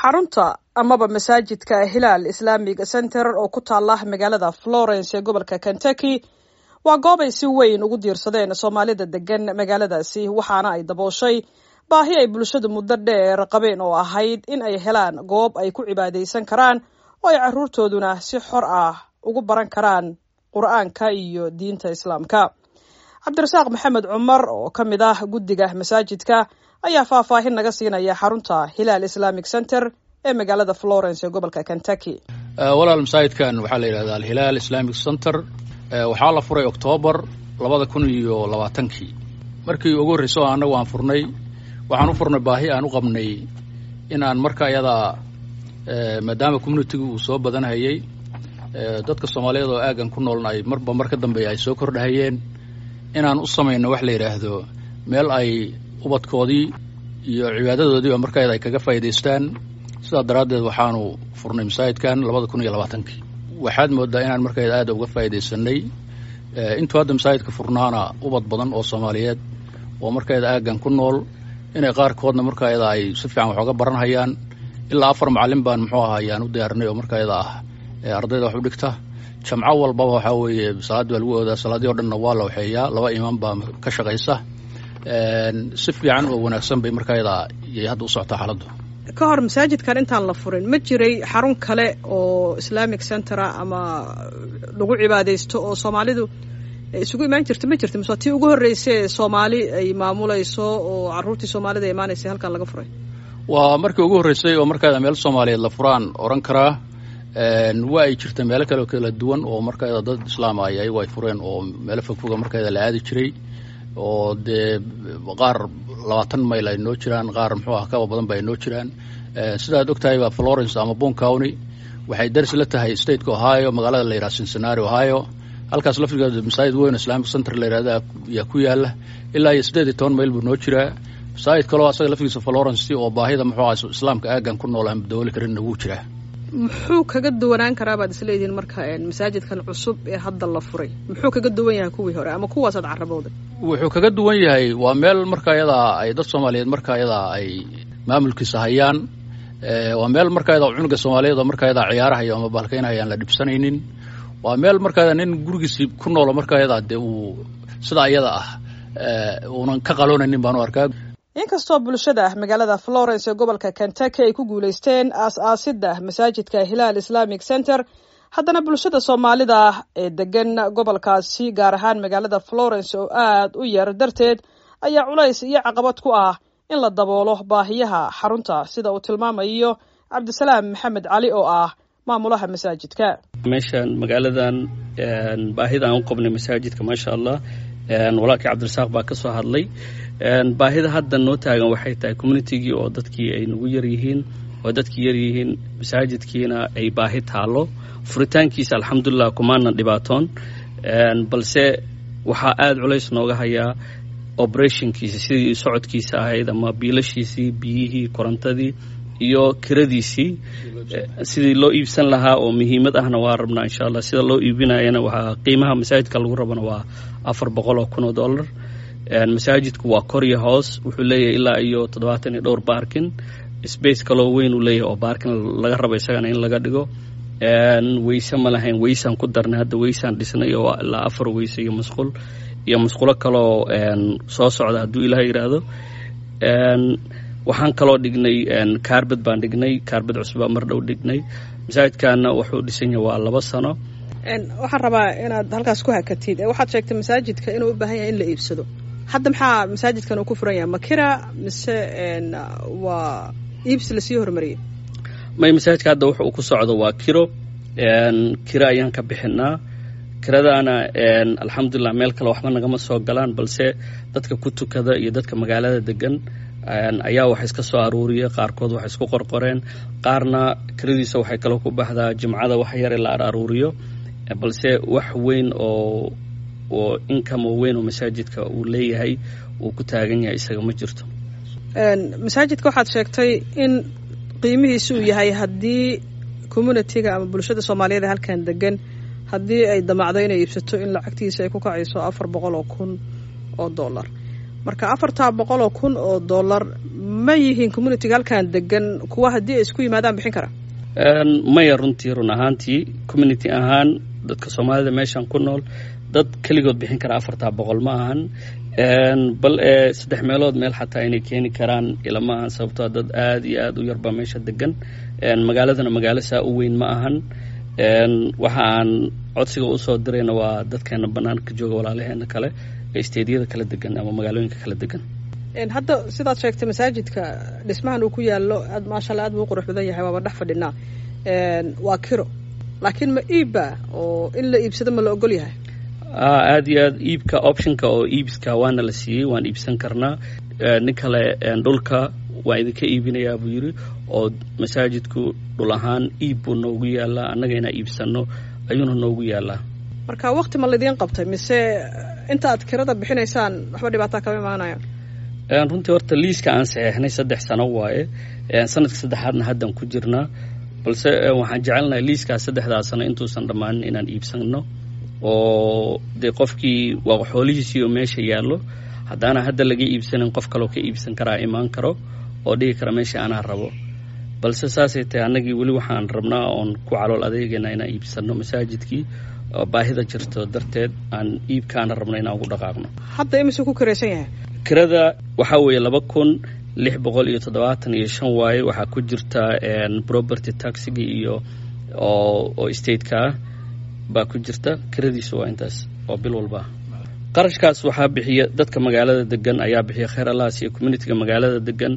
xarunta amaba masaajidka hilaal islamic center oo ku taala magaalada florence ee gobolka kentucky waa goob ay si weyn ugu diirsadeen soomaalida degan magaaladaasi waxaana ay dabooshay baahi ay bulshadu muddo dheer qabeen oo ahayd in ay helaan goob ay ku cibaadaysan karaan oo ay caruurtooduna si xor ah ugu baran karaan qur-aanka iyo diinta islaamka cabdirasaaq maxamed cumar oo ka mid ah guddiga masaajidka ayaa faahfaahin naga siinaya xarunta hilaal islamic center ee magaalada florence ee gobolka kentucky walaal masaajidkan waxaa la yidhahdaa alhilaal islamic center waxaa la furay oktoobar labada kun iyo labaatankii markii ugu horreyso annagu aan furnay waxaan u furnay baahi aan u qabnay in aan marka ayadaa maadaama communitigu uu soo badanhayay dadka soomaaliyeed oo aagan ku noolna ay marba mar ka dambeeya ay soo kordhahayeen inaan u samayno wax la yidhaahdo meel ay ubadkoodii iyo cibaadadoodiiba markayada ay kaga faa'idaystaan sidaa daraaddeed waxaanu furnay masaajidkan labada kun iyo labaatankii waxaad moodaa inaan markayda aada uga faa'iidaysanay intuu hadda masaajidka furnaana ubad badan oo soomaaliyeed oo markayada aaggan ku nool inay qaarkoodna markayada ay si fiican wax oga baranhayaan ilaa afar macallin baan muxuu ahaa ayaan u diyaarinay oo markayada ah ardayda wax u dhigta jamco walbaba waxaa weeye salaad baa lagu oodaa salaadii o dhanna waa la waxeeyaa laba imaan baa ka shaqaysa si fiican oo wanaagsan bay markayada yay hadda u socotaa xaaladdu ka hor masaajidkan intaan la furin ma jiray xarun kale oo islamic centera ama lagu cibaadaysto oo soomaalidu isugu imaan jirta ma jirta mise tii ugu horreysay ee soomaali ay maamulayso oo caruurtii soomaalida imaanaysay halkan laga furay waa markii ugu horreysay oo markayada meel soomaaliyeed la furaan odhan karaa waa ay jirta meelo kale kala duwan oo markayada dad islaam ay ayagu ay fureen oo meelo fogfoga markayada la aadi jiray oo dee qaar labaatan mayl ay noo jiraan qaar muxuu ah kaba badan ba ay noo jiraan sidaad og tahay ba florence ama bon county waxay daris la tahay stateka ohio magaalada la yidhaha cincinnati ohio halkaas laftigeeda masaajid weyn islamic center la yidhahda yaa ku yaala ilaa iyo siddeed iyo toban mayl buu noo jiraa masaajid kaloo asaga laftigiisa florence oo baahida muxuu ah islaamka aaggan ku nool aan dabooli karinna wuu jiraa muxuu kaga duwanaan karaa baad isleedihiin marka masaajidkan cusub ee hadda la furay muxuu kaga duwan yahay kuwii hore ama kuwaasaad carabowday wuxuu kaga duwan yahay waa meel marka ayadaa ay dad soomaaliyeed marka ayadaa ay maamulkiisa hayaan waa meel marka ayadaa cunuga soomaaliyeed oo marka ayadaa ciyaarahayo ama baalkaynahaya aan la dhibsanaynin waa meel marka ayadaa nin gurigiisii ku noolo marka ayadaa dee uu sida ayada ah uunan ka qaloonaynin baan u arkaa inkastoo bulshada magaalada florence ee gobolka kentucky ay ku guulaysteen aas-aasidda masaajidka hilaal islamic center haddana bulshada soomaalida ee degan gobolkaasi gaar ahaan magaalada florence oo aad u yar darteed ayaa culays iyo caqabad ku ah in la daboolo baahiyaha xarunta sida uu tilmaamayo cabdisalaam maxamed cali oo ah maamulaha masaajidka meeshaan magaaladan baahida aan u qabnay masaajidka maasha allah walaalkii cabdirasaaq baa ka soo hadlay baahida hadda noo taagan waxay tahay communitigii oo dadkii ay nagu yar yihiin oo dadkii yar yihiin masaajidkiina ay baahi taalo furitaankiisa alxamdulilah kumaanan dhibaatoon balse waxaa aada culays nooga hayaa operationkiisa sidii socodkiisa ahayd ama biilashiisii biyihii korontadii iyo kiradiisii sidii loo iibsan lahaa oo muhiimad ahna waa rabnaa insha allah sida loo iibinayana waxaa qiimaha masaajidka lagu rabana waa afar boqol oo kun oo dollar masaajidku waa kor iyo hoos wuxuu leeyahay ilaa iyo toddobaatan iyo dhowr baarkin space kaloo weyn uu leeyahay oo baarkin laga rabo isagana in laga dhigo weyse ma lahayn weysaan ku darnay hadda weysaan dhisnay oo ilaa afar weyse iyo musqul iyo musqulo kaloo soo socda hadduu ilaah yidhaahdo waxaan kaloo dhignay kaarbed baan dhignay kaarbed cusubaa mar dhow dhignay masaajidkaana wuxuu dhisan yahay waa laba sano waxaan rabaa inaad halkaas ku hakatid waxaad sheegtay masaajidka inuu u baahan yahay in la iibsado hadda maxaa masaajidkan uu ku furan yahay makira mise waa iibsi lasii hormariyey may masaajidka hadda wuxuu ku socdo waa kiro kiro ayaan ka bixinaa kiradaana alxamdulilah meel kale waxba nagama soo galaan balse dadka ku tukada iyo dadka magaalada degan ayaa wax iska soo aruuriya qaarkood wax isku qorqoreen qaarna kiradiisa waxay kale ku baxdaa jimcada wax yare la aruuriyo balse wax weyn oo oo income oo weyn oo masaajidka uu leeyahay uu ku taagan yahay isaga ma jirto masaajidka waxaad sheegtay in qiimihiisi uu yahay haddii communitiga ama bulshada soomaaliyeed ee halkan degan haddii ay damacdo inay iibsato in lacagtiisa ay ku kacayso afar boqol oo kun oo dollar marka afartaa boqol oo kun oo dollar ma yihiin communitiga halkan degan kuwa haddii ay isku yimaadaan bixin kara maya runtii run ahaantii community ahaan dadka soomaalida meeshan ku nool dad keligood bixin kara afartaa boqol ma ahan bal ee saddex meelood meel xataa inay keeni karaan ilama ahan sababtoo dad aada iyo aada u yarbaa meesha degan magaaladana magaalo saa u weyn ma ahan waxa aan codsiga usoo dirayna waa dadkeena banaanka jooga walaalaheena kale ee isteedyada kala degan ama magaalooyinka kala degan hadda sidaad sheegtay masaajidka dhismahan uu ku yaalo aad maasha alla aad buu u qurux badan yahay waaba dhex fadhinaa waa kiro laakiin ma iibba oo in la iibsado ma la ogol yahay aada iyo aad iibka optionka oo iibska waana la siiyey waan iibsan karnaa nin kale dhulka waa idinka iibinayaa buu yidhi oo masaajidku dhul ahaan iib buu noogu yaalaa annaga inaa iibsano ayuuna noogu yaalaa marka wakti ma laidiin qabtay mise inta aad kirada bixinaysaan waxba dhibaataa kama imaanaya runtii horta liiska aan saxeexnay saddex sano waaye sanadka saddexaadna haddan ku jirnaa balse waxaan jecelnahay liiskaas saddexdaa sano intuusan dhammaanin inaan iibsano oo dee qofkii waa xoolihiisii oo meesha yaallo haddaana hadda laga iibsanin qof kaloo ka iibsan karaa imaan karo oo dhigi kara meesha anaa rabo balse saasay tahay annagii weli waxaan rabnaa oon ku calool adeegayna inaan iibsano masaajidkii oo baahida jirto darteed aan iibkaana rabno inaan ugu dhaqaaqno hadda imisuu ku kiraysan yahay kirada waxaa weeye laba kun lix boqol iyo toddobaatan iyo shan waaye waxaa ku jirta property taxiga iyo oo oo stateka ah baa ku jirta kiradiisu waa intaas oo bil walba qarashkaas waxaa bixiya dadka magaalada degan ayaa bixiya kheer allahas iyo communitiga magaalada degan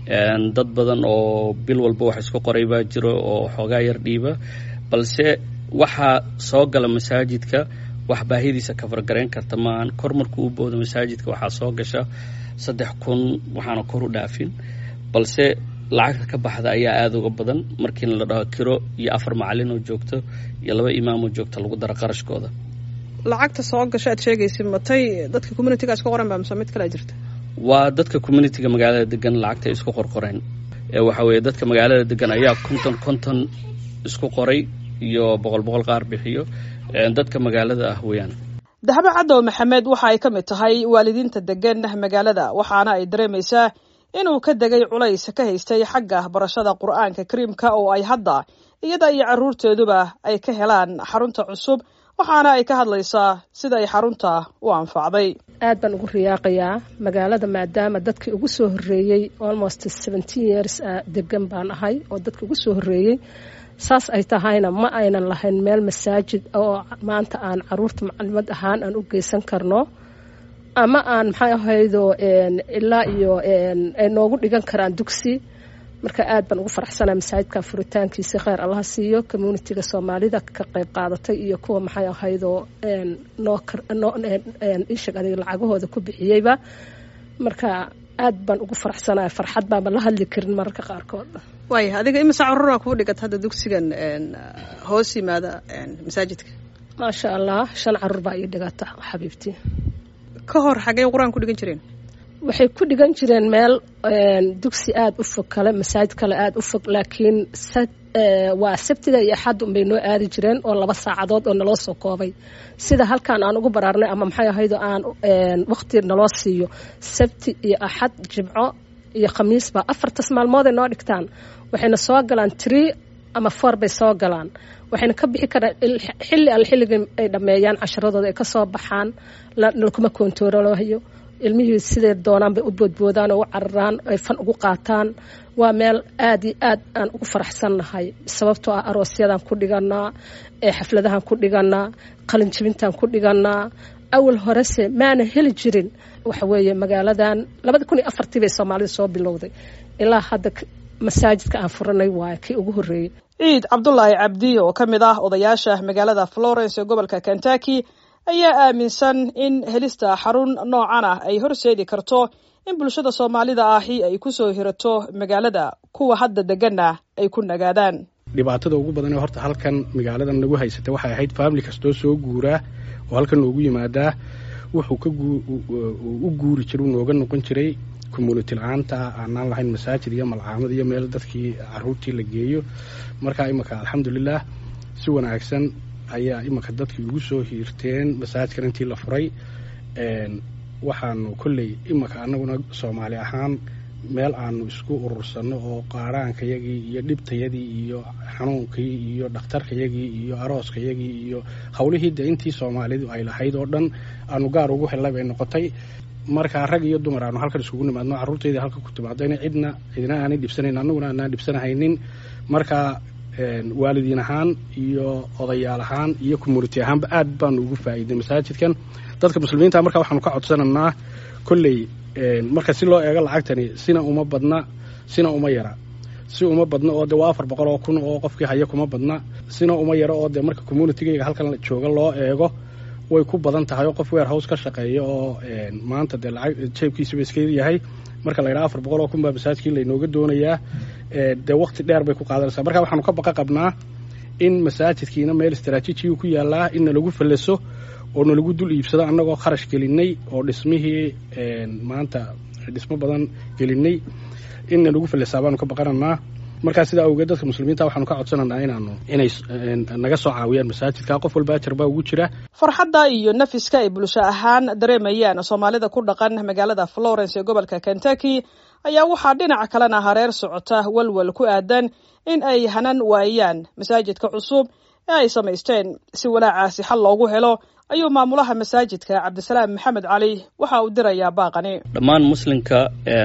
dad badan oo bil walba wax isku qoray baa jiro oo xoogaa yar dhiiba balse waxaa soo gala masaajidka wax baahidiisa kafargarayn karta maahan kor markuu u boodo masaajidka waxaa soo gasha saddex kun waxaana kor u dhaafin balse lacagta ka baxda ayaa aada uga badan markiina la dhaho kiro iyo afar macalin oo joogto iyo laba imaamoo joogta lagu daro qarashkooda lacagta soo gasha aad sheegaysa matay dadka communitiga isku qoran baa mise mid kale jirta waa dadka communitiga magaalada degan lacagta isku qorqoreen waxa weeye dadka magaalada degan ayaa konton konton isku qoray iyo boqol boqol qaar bixiyo dadka magaalada ah weeyaan dahabo cadow maxamed waxa ay ka mid tahay waalidiinta degan magaalada waxaana ay dareemaysaa inuu ka degay culays ka haystay xagga barashada qur'aanka kariimka oo ay hadda iyada iyo carruurteeduba ay ka helaan xarunta cusub waxaana ay ka hadlaysaa sida ay xarunta u anfacday aad baan ugu riyaaqayaa magaalada maadaama dadkii ugu soo horreeyey almost seventeen years degan baan ahay oo dadka ugu soo horreeyey saas ay tahayna ma aynan lahayn meel masaajid oo maanta aan caruurta macalimad ahaan aan u geysan karno ama aan maxay ahaydo ilaa iyo ay noogu dhigan karaan dugsi marka aad baan ugu faraxsanaa masaajidka furitaankiisa kheyr allaha siiyo communitiga soomaalida ka qayb qaadatay iyo kuwa maxay ahaydo nooishag adig lacagahooda ku bixiyeyba marka aad baan ugu faraxsanaya farxad baanba la hadli karin mararka qaarkood waaya adiga imisa caruura kuu dhigat hadda dugsigan hoos yimaada masaajidka maasha allah shan caruur baa ii dhigata xabiibtii ka hor xaggey qur-aan ku dhigan jireen waxay ku dhigan jireen meel dugsi aada u fog kale masaajid kale aada u fog laakiin waa sabtida iyo axad unbay noo aadi jireen oo laba saacadood oo naloo soo koobay sida halkaan aan ugu baraarnay ama maxay ahayd aan waqti naloo siiyo sabti iyo axad jimco iyo khamiisba afartas maalmooday noo dhigtaan waxayna soo galaan tree ama four bay soo galaan waxayna ka bixi karaan xilli alle xilligii ay dhammeeyaan casharadooda ay ka soo baxaan lakuma koontoorolahayo ilmihii siday doonaan bay u boodboodaan oo u cararaan ay fan ugu qaataan waa meel aada iyo aad aan ugu faraxsannahay sababtoo ah aroosyadan ku dhiganaa ee xafladahan ku dhiganaa qalinjibintan ku dhiganaa awal horese maana heli jirin waxa weeye magaaladan labada kun iyo afartii bay soomaalida soo bilowday ilaa hadda masaajidka aan furanay waaye kii ugu horreeyey ciid cabdulaahi cabdi oo ka mid ah odayaasha magaalada florence ee gobolka kentucky ayaa aaminsan in helista xarun noocan ah ay horseedi karto in bulshada soomaalida ahi ay ku soo hirato magaalada kuwa hadda deganna ay ku nagaadaan dhibaatada ugu badan ee horta halkan magaaladan nagu haysata waxay ahayd faamili kastoo soo guuraa oo halkan noogu yimaadaa wuxuu ka u guuri jira u nooga noqon jiray community la-aanta aanaan lahayn masaajid iyo malcaamad iyo meel dadkii caruurtii la geeyo markaa imanka alxamdulilah si wanaagsan ayaa imanka dadkii ugu soo hiirteen masaajidkan intii la furay waxaanu kolley imika annaguna soomaali ahaan meel aanu isku urursanno oo qaaraankayagii iyo dhibtayadii iyo xanuunkii iyo dhakhtarkayagii iyo arooskayagii iyo howlihii de intii soomaalidu ay lahayd oo dhan aanu gaar ugu hellay bay noqotay markaa rag iyo dumar aanu halkan iskugu nimaadno carruurtaydii halka ku timaadayna cidna cidna aanay dhibsanayn annaguna aanaan dhibsanahaynin markaa waalidiin ahaan iyo odayaal ahaan iyo community ahaanba aad baanu ugu faa'iiday masaajidkan dadka muslimiinta markaa waxaanu ka codsananaa kolley marka si loo eego lacagtani sina uma badna sina uma yara si uma badna oo de waa afar boqol oo kun oo qofkii haya kuma badna sina uma yaro oo dee marka communitygayga halkan jooga loo eego way ku badan tahay oo qof warehouse ka shaqeeya oo maanta dee lacag jeebkiisaba iska yahay marka la yidhaha afar boqol oo kun baa masaajidkii laynooga doonayaa dee waqti dheer bay ku qaadanaysaa marka waxaanu ka baqa qabnaa in masaajidkiina meel istaraatiijiyu ku yaallaa in nalagu fallaso oo nalagu dul iibsado annagoo kharash gelinay oo dhismihii maanta dhismo badan gelinay in nalagu fallasaa baanu ka baqananaa markaa sidaa awgeed dadka muslimiinta waxaanu ka codsananaa inaanu inay naga soo caawiyaan masaajidka qof walba ajar baa ugu jira farxadda iyo nafiska ay bulsho ahaan dareemayaan soomaalida ku dhaqan magaalada florence ee gobolka kentucky ayaa waxaa dhinaca kalena hareer socota walwal ku aadan in ay hanan waayaan masaajidka cusub ee ay samaysteen si walaacaasi xal loogu helo ayuu maamulaha masaajidka cabdisalaam maxamed cali waxa uu dirayaa baaqani dhammaan muslimka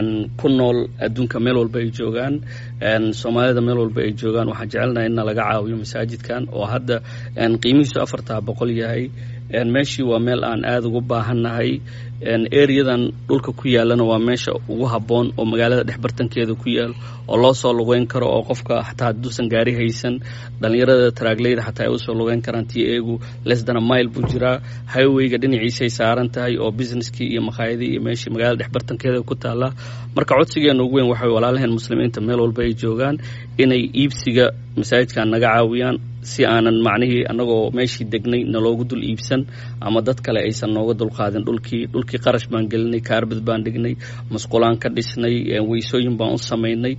ku nool adduunka meel walba ay joogaan soomaalida meel walba ay joogaan waxaan jecelnahay inna laga caawiyo masaajidkan oo hadda qiimihiisu afartaa boqol yahay meeshii waa meel aan aada ugu baahannahay ereyadan dhulka ku yaalana waa meesha ugu habboon oo magaalada dhexbartankeeda ku yaal oo loo soo lugeyn karo oo qofka xataa hadduusan gaari haysan dhallinyarada taraagleyda xataa ay usoo lugeyn karaan tii eegu lesdana mile buu jiraa highwayga dhinaciisay saaran tahay oo businesskii iyo makhaayadii iyo meeshii magaalada dhexbartankeeda ku taallaa marka codsigeena ugu weyn waxay walaalaheen muslimiinta meel walba ay joogaan inay iibsiga masaajidkan naga caawiyaan si aanan macnihii annagoo meeshii degnay naloogu dul iibsan ama dad kale aysan nooga dulqaadin dhulkii dhulkii qarash baan gelinay kaarbad baan dhignay masqulaan ka dhisnay weysooyin baan u samaynay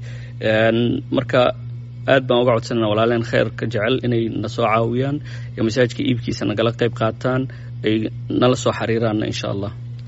marka aad baan uga codsanana walaaleen kheyrka jecel inay na soo caawiyaan iyo masaajidka iibkiisa nagala qayb qaataan ay nala soo xiriiraanna insha allah